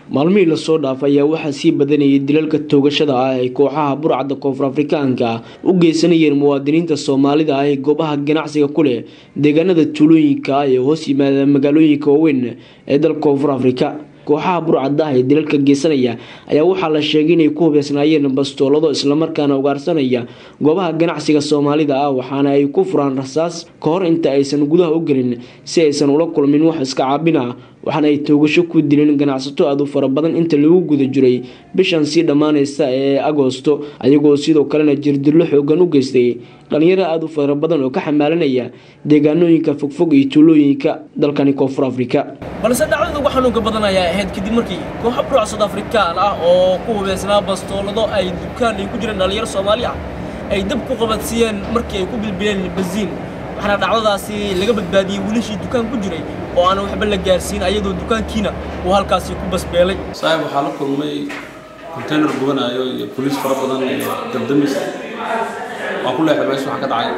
maalmihii lasoo dhaafay ayaa waxaa sii badanayay dilalka toogashada ah ay kooxaha burcadda koonfur afrikaanka u geysanayeen muwaadiniinta soomaalida ah ee goobaha ganacsiga ku leh deegaanada tuulooyinka ah ee hoos yimaada magaalooyinka waaweyn ee dalka koonfur afrika kooxaha burcadda ah ee dilalka geysanaya ayaa waxaa la sheegay inay ku hubeysnaayeen bastoolado islamarkaana ugaarsanaya goobaha ganacsiga soomaalida ah waxaana ay ku furaan rasaas ka hor inta aysan gudaha u gelin si aysan ula kulmin wax iska caabin ah waxaana ay toogasho ku dileen ganacsato aad u fara badan inta lagu guda jiray bishan sii dhammaaneysa ee agoosto ayagoo sidoo kalena jirdillo xoogan u geystay dhalinyaro aada u fara badan oo ka xamaalanaya deegaanooyinka fogfog iyo tuulooyinka dalkani koonfur afrika balse dhacdada ugu xanuunka badan ayaa ahayd kadib markii kooxo buruc sud afrikaan ah oo ku hubeysnaa bastoolado ay dukaan ay ku jireen dhalinyaro soomaali ah ay dab ku qabadsiiyeen markii ay ku bilbileen basiin waxaana dhacdadaasi laga badbaadiyey wiilashii dukaan ku jiray oo aan waxba la gaarsiin ayadoo dukaankiina uu halkaasi ku basbeelay saaxib waxaa la kulmay konteynar gubanayo iyo boliis fara badan iyo dabdamis waan ku leexday meesha waxaa ka dhacay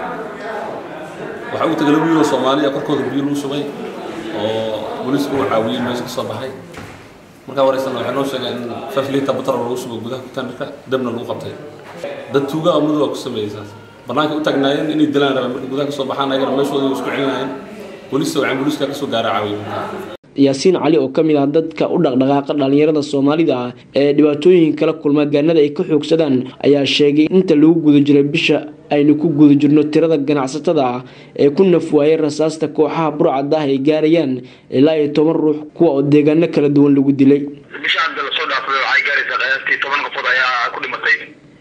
waxaa ugu tagay laba wiiloo soomaaliya korkooda biyo lagu shubay oo booliisku uu caawiyey meesha ka soo baxay markaa wareysana waxay noo sheegeen in five liter batar lagu shubay gudaha konteynerka dabna lagu qabtay dad tuuga ah madow ku sameeyey saas bannaanka u taagnaayeen inay dilaan rabeen markay gudaha ka soo baxaan ayagana meeshooda isku celinayeen booliista waxaan booliiska ka soo gaara caawiyey markaa yaasiin cali oo ka mid ah dadka u dhaqdhaqaaqa dhalinyarada soomaalida ah ee dhibaatooyin kala kulma gaanada ay ka xoogsadaan ayaa sheegay inta lagu guda jiray bisha aynu ku guda jirno tirada ganacsatada ah ee ku nafwaayay rasaasta kooxaha burcadda ah ay gaarayaan ilaa iyo toban ruux kuwa oo deegaano kala duwan lagu dilay bisha hadda lasoo dhaafay waxay gaaraysaa qiyaastii toban qofood ayaa ku dhimatay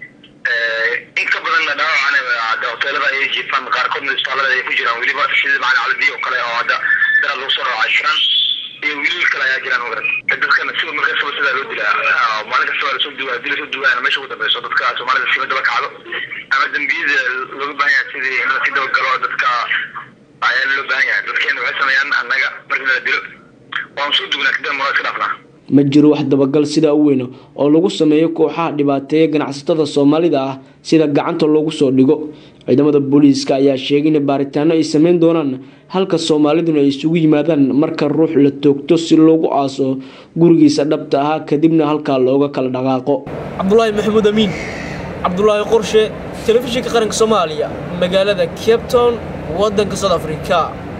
in ka badanna dhaawacana hadda hoteelada ayay jiifaan qaarkoodna isbitaalada ay ku jiraan weliba sida macalin calabiya oo kale oo hadda daraad lagu soo dhaawacay shiraan iyo wiilal kale ayaa jiraan magaran dadkana sida mar kastaba sidaa loo dilaa maalin kastaba lasoo duwaa hadii lasoo duwaana meesha ugu dambeyso dadka soomaalida sima daba kacdo ama dembiyada looga baahan yahay sidii in lasii daba galo dadka ayaa loo baahan yahay dadkeena waxay sameeyaan annaga markii la dilo waan soo dugnaa kadib mara iska dhaafnaa ma jiro wax dabagal sidaa u weyn oo lagu sameeyo kooxaha dhibaateeya ganacsatada soomaalida ah sida gacanta loogu soo dhigo ciidamada booliiska ayaa sheegay in baaritaano ay sameyn doonaan halka soomaaliduna ay isugu yimaadaan marka ruux la toogto si loogu aaso gurigiisa dhabta ahaa kadibna halkaa looga kala dhaqaaqo cabdulaahi maxamuud amiin cabdulaahi qorshe telefishinka qaranka soomaaliya magaalada cape town waddanka south africa